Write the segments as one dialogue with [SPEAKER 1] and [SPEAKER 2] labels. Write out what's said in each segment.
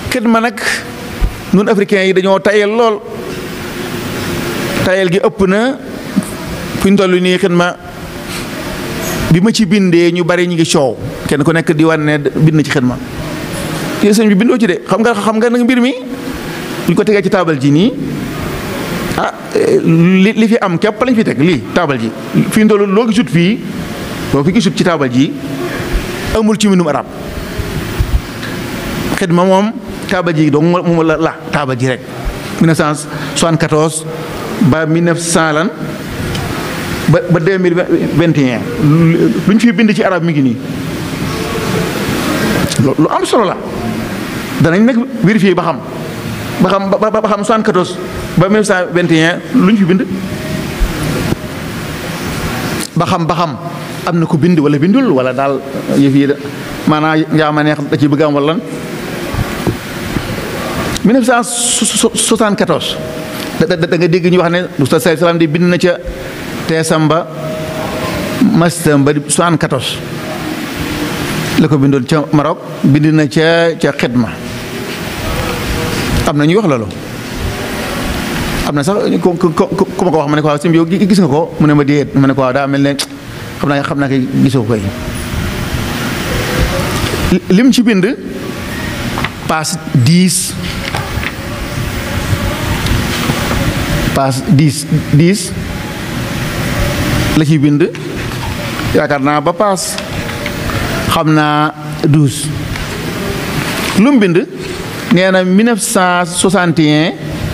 [SPEAKER 1] xidma nag nun africains yi dañoo tayel lool tayel gi ëpp na fu ñu toll nii xidma bi ma ci bindee ñu bari ñu ngi coow kenn ku nekk di wan ne bind na ci xidma ci sëñ bi bindoo ci de xam nga xam nga nag mbir mi ñu ko tegee ci taabal ji nii ah li li fi am képp lañ fi teg lii taabal ji fi ñu toll loo gisut fii loo fi gisut ci taabal ji amul ci mbindum arab xidma moom taabal ji donc moom la la taabal ji rek 1974 ba 1900 lan ba ba 2021 lu ñu fi bind ci arab mi ngi nii lu am solo la danañ nag vérifier ba xam ba xam ba ba xam 74 ba 1921 lu ñu fi bind ba xam ba xam am na ko bind wala bindul wala daal yëf yi maanaam njaama neex da ci bëgg am wala lan 1974 da da nga dégg ñu wax ne Oustaz Saïd Salam di bind na ca teesam ba mastam ba 74 la ko bindoon ca Maroc bind na ca ca xidma am na ñuy wax loolu am na sax ku ku ku ma ko wax ma ne ko waaw sim yow gis nga ko mu ne ma déet ma ne ko waaw daa mel ne xam naa xam naa koy gisoo koy lim ci bind passe 10 passe 10 10 la ciy bind yaakaar naa ba paas xam naa 12 lu mu bind nee na 1961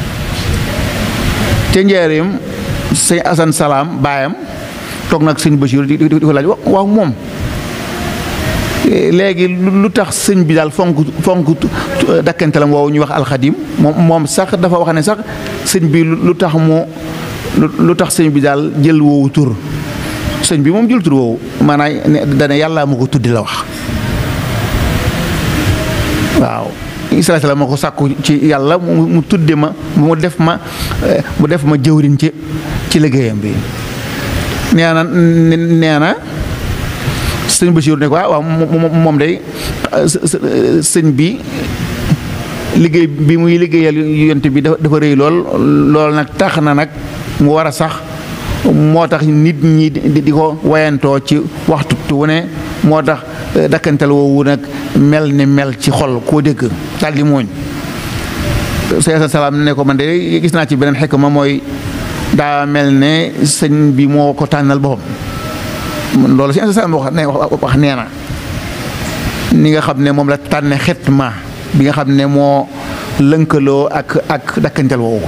[SPEAKER 1] ca njaareem sëñ Asan Salaam baayam toog nag sëñ Bachir di di ko laaj waaw moom léegi lu tax sëñ bi daal fonk fonk dakkantalam woowu ñuy wax alxadim moom moom sax dafa wax ne sax sëñ bi lu tax mu lu tax sëñ bi daal jël woowu tur sëñ bi moom jël tur woowu maanaam dana yàlla ma ko tuddi la wax waaw Israël la ma ko sàkku ci yàlla mu tudde ma mu def ma mu def ma jëwriñ ci ci liggéeyam bi nee na nee na sëñ Bachir ne ko waaw moom day sëñ bi liggéey bi muy liggéeyal yonte bi dafa rëy lool lool nag tax na nag mu war a sax moo tax nit ñi di ko wayantoo ci waxtu wu ne moo tax dakkantal woowu nag mel ni mel ci xol koo dégg daal di mooñ sa salaam ne ko man de gis naa ci beneen xekk ma mooy daa mel ne sëñ bi moo ko tànnal boppam loolu si salaam wax ne wax nee na ni nga xam ne moom la tànne xetma bi nga xam ne moo lënkaloo ak ak dakkantal woowu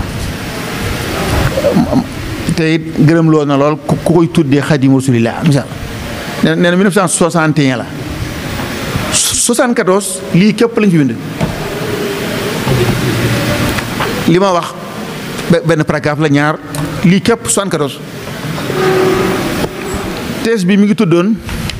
[SPEAKER 1] te it gërëmloo na lool ku koy tuddee xadimu rasulillah misaal nee na 1961 la 74 lii képp lañ fi bind li ma wax benn paragraphe la ñaar lii képp 74 thèse bi mi ngi tuddoon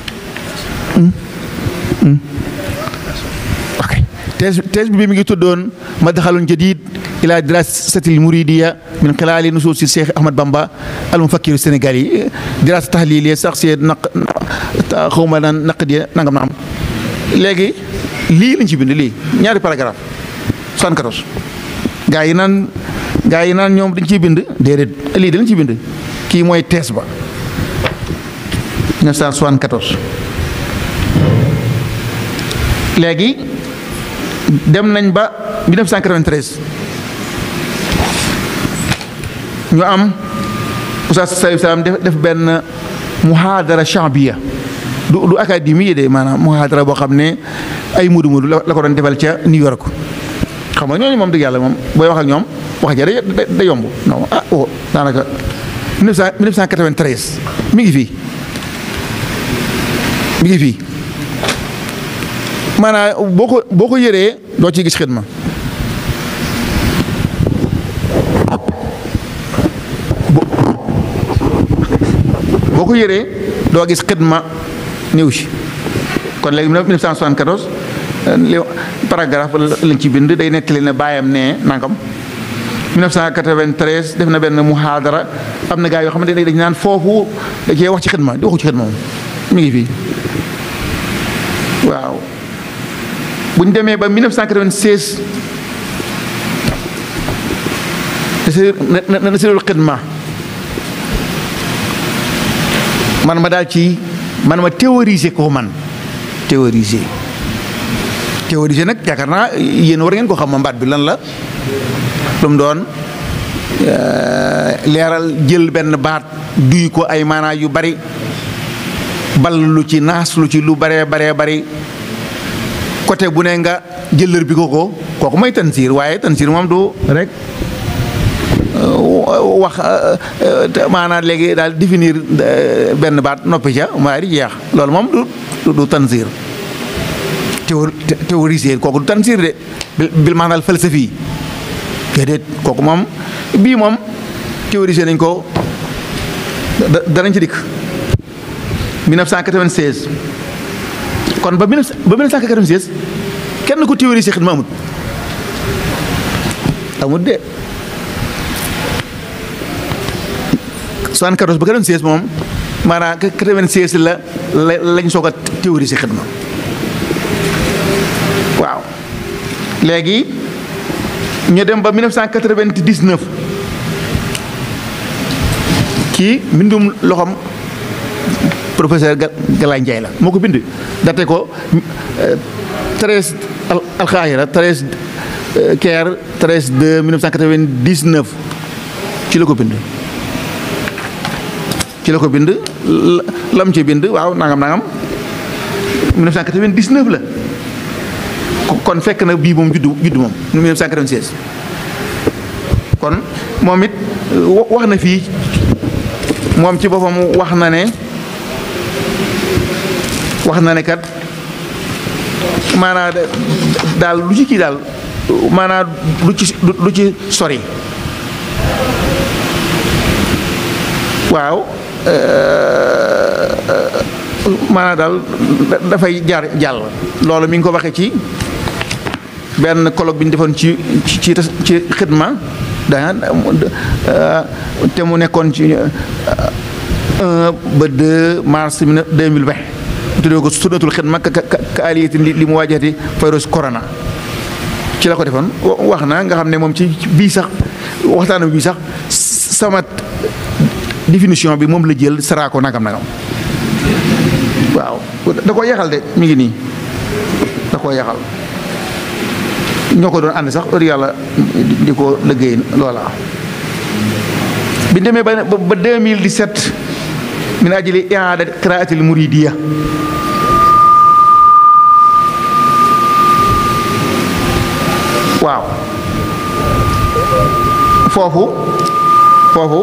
[SPEAKER 1] ok thèse thèse bi mi ngi tuddoon madxalun jadid ila dirasatil muridiya min xilaali nusuusi Cheikh Ahmad Bamba al mufakkiru Sénégal yi dirasa tahliliya sax see naq xawma naan naq di nangam na am léegi lii lañ ci bind lii ñaari paragraphe 74 gaa yi naan gaa yi naan ñoom dañ ciy bind déedéet lii dañ ciy bind kii mooy thèse ba 1974 léegi dem nañ ba 1993 ñu am Oustaz Saïd Salam def def benn muhaadara chambiya du du académie de maanaam muhaadara boo xam ne ay mudu mudu la ko doon defal ca New York xam nga ñooñu moom dëgg yàlla moom booy wax ak ñoom wax ja da yomb non ah oh daanaka 1993 mi ngi fii mi ngi fii maanaam boo ko boo ko yëree doo ci gis xidma boo ko yëree doo gis xidma néew si kon léegi 1974 li paragraphe lañ ci bind day nettali ne baayam ne nangam 1993 def na benn muhaadara am na gaa yoo xamante ne dañ naan foofu da cee wax ci xidma di waxu ci xidma moom mi ngi fii waaw bu ñu demee ba 1996 na na sirul xidma man ma daal ci man ma théoriser ko man théoriser théoriser nag yaakaar naa yéen war ngeen ko xam ma mbaat bi lan la lu mu doon leeral jël benn baat duy ko ay maanaa yu bari bal lu ci naas lu ci lu baree baree bari côté bu ne nga jëlër bi ko ko kooku mooy tansiir waaye tansiir moom du rek wax maanaam léegi daal définir benn baat noppi ca waaye di jeex loolu moom du du tansiir théoriser kooku du tansiir de bil maanaam falsafi déedéet kooku moom bii moom théoriser nañ ko danañ ci dikk 1996 kon ba 1996 kenn ko théoriser xidma amut amut de 74 ba 96 moom maanaam 96 la la lañ soog a théoriser xidma waaw léegi ñu dem ba 1999 kii mbindum loxoom professeur Galaye Ndiaye la moo ko bind date ko 13 alxaayira 13 Caire 13 de 1999 ci la ko bind ci la ko bind lam ci bind waaw nangam nangam 1999 la kon fekk na bii moom juddu juddu moom 1996 kon moom it wax na fii moom ci boppam wax na ne wax na ne kat maanaa daal lu ci kii daal maanaa lu ci lu ci sori waaw maanaa daal dafay jaar jàll loolu mi ngi ko waxee ci benn colloque bi ñu defoon ci ci ci xidma daa te mu nekkoon ci 1 ba 2 mars 2020 mu tuddee ko sunnatul xidma ka ka aliyati li mu waajati virus corona ci la ko defoon wax na nga xam ne moom ci bii sax waxtaanam bii sax sama définition bi moom la jël saraa ko nagam nagam waaw da koo yaxal de mi ngi nii da koo yaxal ñoo ko doon ànd sax heure yàlla di ko liggéey loola bi demee ba ba 2017 min ajli i'aada qiraatil muridiya waaw foofu foofu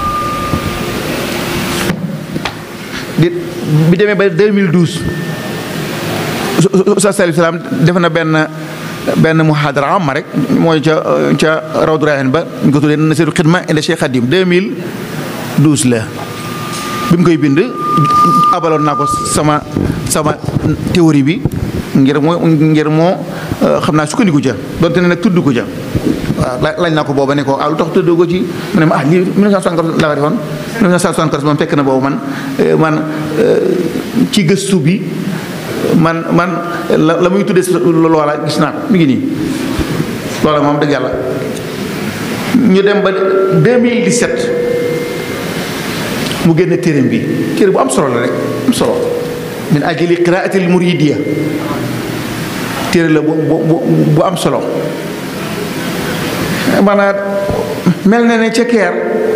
[SPEAKER 1] di bi demee ba 2012 Oustaz Salif Salam def na benn benn muhadara am ma rek mooy ca ca rawdu rayaan ba ñu ko tuddee nasiru xidma ila Cheikh Khadim 2012 la bi mu koy bind abaloon naa ko sama sama théorie bi ngir moo ngir moo xam naa sukkandiku ca donte ne nag tudd ko ca waaw laaj naa ko booba ne ko ah lu tax tudd ko ci mu ne ma ah lii 1974 laa ko defoon 1974 moom fekk na boobu man man ci gëstu bi man man la la muy tuddee loola gis naa ko mi ngi nii loola moom dëgg yàlla ñu dem ba 2017 mu génne téereem bi téere bu am solo la rek am solo min ajli qiraatil muridiya téere la bu bu bu am solo maanaam mel na ne ca keer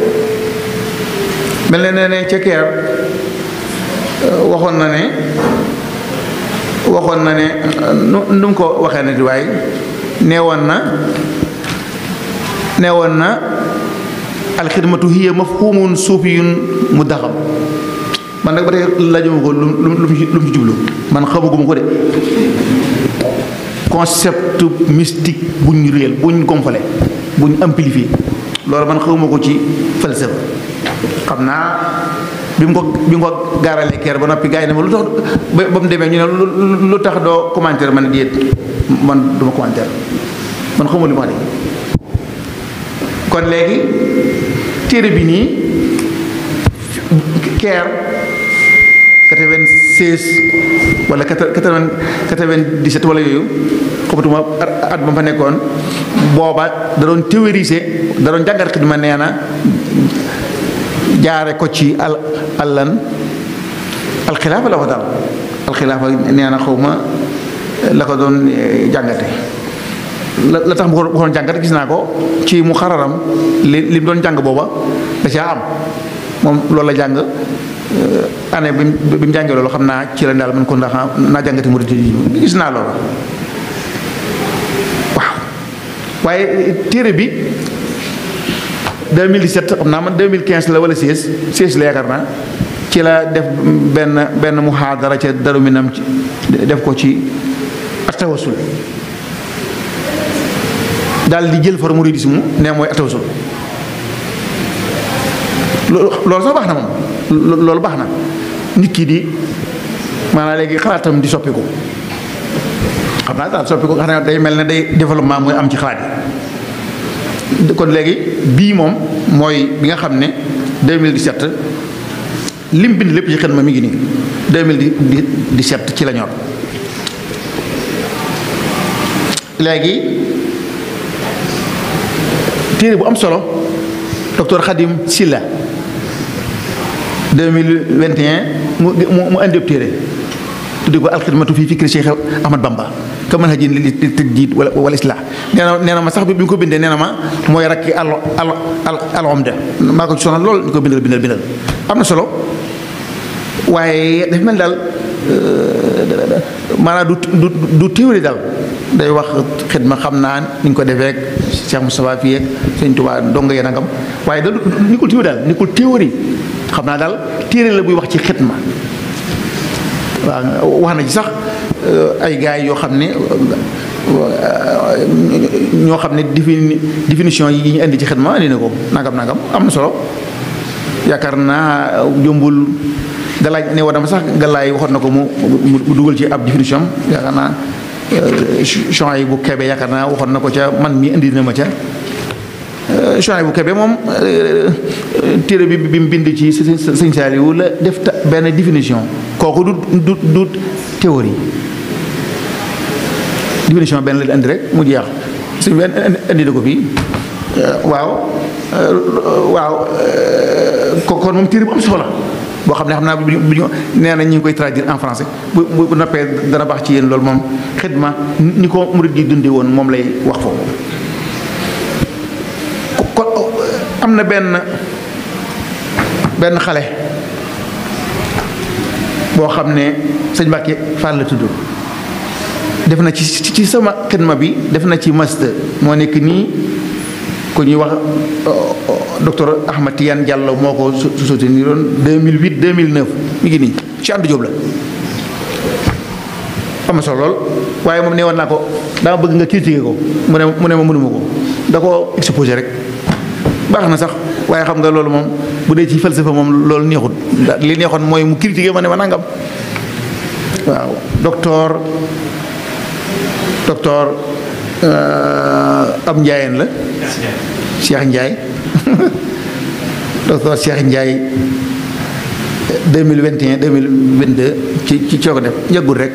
[SPEAKER 1] mel na ne ca keer waxoon na ne waxoon na ne nu nu mu ko waxee na di waaye neewoon na neewoon na alxidmatu hiya mafhumun suufiyun mu daxam man nag ba tey laajuma ko lu lu lu mu ci jublu man xamaguma ko de concept mystique buñ réel buñ gonfale buñ amplifié loolu man xamuma ko ci falsafa xam naa bi mu ko bi mu ko gaaralee keer ba noppi gars yi ne ma lu tax ba ba mu demee ñu ne lu tax doo commentaire man déet man duma commentaire man xamuma li ma wax de kon léegi téere bi nii keer quatre-vingt-seize wala quatre-vingt-dix-sept wala yooyu xamatuma at ba fa nekkoon booba da doon théoriser da doon jàngat xidma nee na jaare ko ci al allan alxilaafa la ko daal alxilaafa nee na xaw ma la ko doon jàngate la la tax mu ko doon jàngate gis naa ko ci mu xararam li li mu doon jàng booba da caa am moom loolu la jàng année bi bi mu jàngee loolu xam naa ci la daal man ko ndax naa jàngati mu gis naa loolu waaw waaye téere bi 2017 xam naa man 2015 la wala 16 16 la yaakaar naa ci la def benn benn muhaadara ca daru minam ci def ko ci atawasul daal di jël far muridisme ne mooy atawasul loolu sax baax na moom loolu baax na nit ki di maanaam léegi xalaatam di soppiku xam naa daal soppiku xam ne day mel ne day développement mooy am ci xalaat yi kon léegi bii moom mooy bi nga xam ne 2017 lim bind lépp ci xel ma mi ngi nii 2017 ci la ñor léegi téere bu am solo docteur Khadim Silla 2021 mu mu mu indi téere tudde ko alxidmatu fii fikri Cheikh Ahmad Bamba ka mën hajin li tajdiid wala wala islah nee na nee na ma sax bi bi mu ko bindee nee na ma mooy rakki al al al alomda maa ko ci sonal lool ñu ko bindal bindal bindal am na solo waaye dafa mel daal maanaam du du du théorie daal day wax xidma xam naa ni ñu ko defee ak Cheikh Moustapha fii ak Sëñ Tuubaa donga yee nangam waaye da ni ko théorie daal ni ko théorie xam naa daal téere la buy wax ci xidma waaw wax na ci sax ay gars yoo xam ne ñoo xam ne défini définition yi ñu indi ci xidma indi na ko nangam nangam am na solo yaakaar naa jombul galaay ne war dama sax galaay waxoon na ko mu mu dugal ci ab définition yaakaar naa champs yi bu kebe yaakaar naa waxoon na ko ca man mi indi na ma ca champs bu kebe moom téere bi bi mu bind ci sëñ Saaliwu la def benn définition kooku du du du théorie définition benn la indi rek mu jeex suñ benn indi na ko fii waaw waaw kon moom téere bu am solo boo xam ne xam naa bu ñu nee na ñu ngi koy traduire en français bu bu noppee dana baax ci yéen loolu moom xidma ni ko murid gi dundee woon moom lay wax foofu kon am na benn benn xale boo xam ne sëñ Mbàkke Fall la tudd def na ci ci sama xidma bi def na ci master moo nekk nii ku ñuy wax docteur Ahmad Tidiane Diallo moo ko su soutenir woon 2008 2009 mi ngi nii ci ànd Jóob la am na solo lool waaye moom ne woon naa ko daa bëgg nga critiquer ko mu ne mu ne ma mënuma ko da ko exposé rek baax na sax waaye xam nga loolu moom bu dee ci falsafa moom loolu neexut li neexoon mooy mu critiquer ma ne ma nangam waaw docteur docteur am njaayeen la Cheikh Ndiaye docteur Cheikh Ndiaye 2021 2022 ci ci coo ko def yàggul rek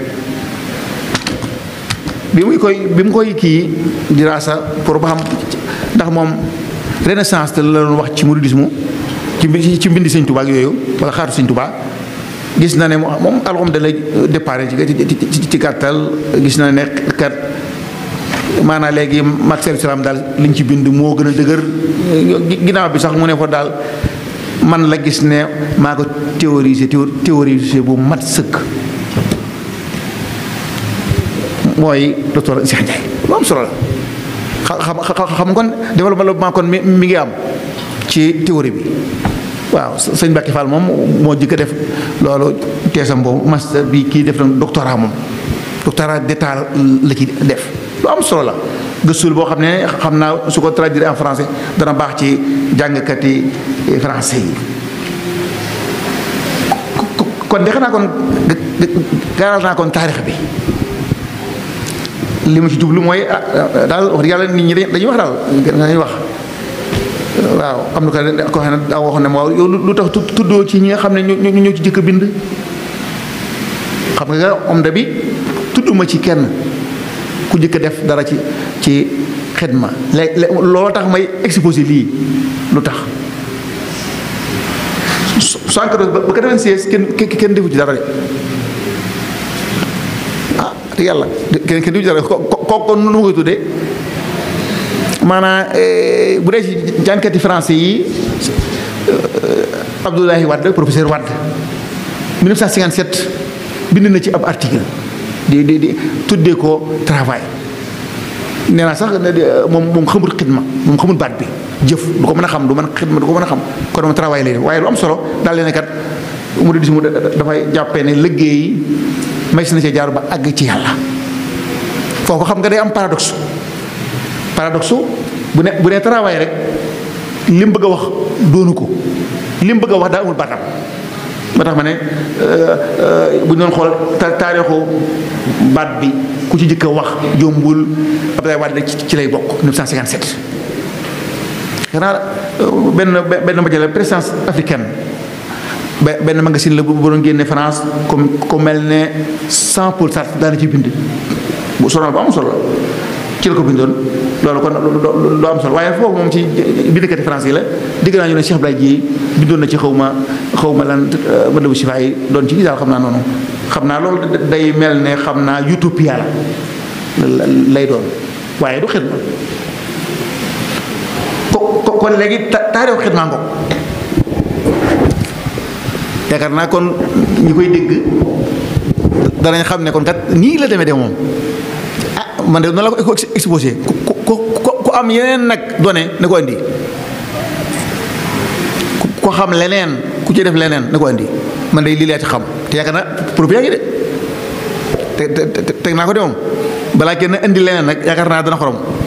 [SPEAKER 1] bi muy koy bi mu koy kii diraasa pour ba xam ndax moom renaissance te la doon wax ci mouridisme ci ci mbindi sëñ Tuubaa ak yooyu wala xaatu sëñ Tuubaa gis na ne moom alxam da lay départ ci ci gàttal gis na ne kat maanaam léegi Maksel Salaam daal liñ ci bind moo gën a dëgër ginnaaw bi sax mu ne ko daal man la gis ne maa ko théorisé théorisé bu mat sëkk mooy docteur Cheikh Ndiaye lu am solo la xam xam kon développement kon mi mi ngi am ci théorie bi waaw sëñ Mbacke Fall moom moo jëkk a def loolu teesam boobu master bi kii def na doctorat moom doctorat d'état la ci def lu am solo la gëstul boo xam ne xam naa su ko traduire en français dana baax ci jàngkati français yi kon de xanaa kon gaaral naa kon taarix bi li ma ci jublu mooy daal wax yàlla nit ñi dañuy wax daal dañuy wax waaw am na ko ko xam ne daa waxoon ne ma waaw yow lu tax tuddoo ci ñi nga xam ne ñoo ñoo ci jëkk bind xam nga omda bi tudduma ci kenn ku jëkk def dara ci ci xidma léegi loolu tax may exposé lii lu tax soixante-quatorze ba quatre-vingt-seize kenn kenn defu ci dara de ah te yàlla kenn kenn defu ci dara ko ko ko nu ma koy tuddee maanaam bu dee ci jànkati français yi Abdoulaye Wade professeur Wade 1957 bind na ci ab article di di di tuddee ko travail nee naa sax moom moom xamul xidma moom xamul baat bi jëf du ko mën a xam du mën xidma du ko mën a xam kon moom travail lay def waaye lu am solo daal leen kat mu di mu dafay jàppee ne liggéey may si na cee jaar ba àgg ci yàlla foofu xam nga day am paradoxe paradoxe bu ne bu ne travail rek li mu bëgg a wax doonu ko li mu bëgg a wax daa amul baatam moo tax ma ne bu ñu doon xool taarixu baat bi ku ci jëkk a wax jombul Abdoulaye Wade ci lay bokk 1957 xanaa benn benn majale présidence africaine benn magazine la bu doon génne France comme comme mel ne sans Paul Sartre daana ci bind bu solo bu am solo ci la ko bindoon loolu kon lu am solo waaye foofu moom ci bindikati France yi la digg naa ñu ne Cheikh Abdoulaye Dièye bindoon na ci xaw ma xaw ma lan ma dëbu sifa yi doon ci daal xam naa noonu xam naa loolu day mel ne xam naa utopia la lay doon waaye du xidma ko kon léegi taarixu xidma ngo yaakaar naa kon ñi koy dégg danañ xam ne kon kat nii la demee de moom ah man de noonu la ko exposé ku ku ku am yeneen nag donné na ko indi ku xam leneen ku ci def leneen na ko indi man de lii laa ci xam te yaakaar naa preuve yaa ngi de te te teg naa ko de moom balaa kenn indi leneen nag yaakaar naa dana xorom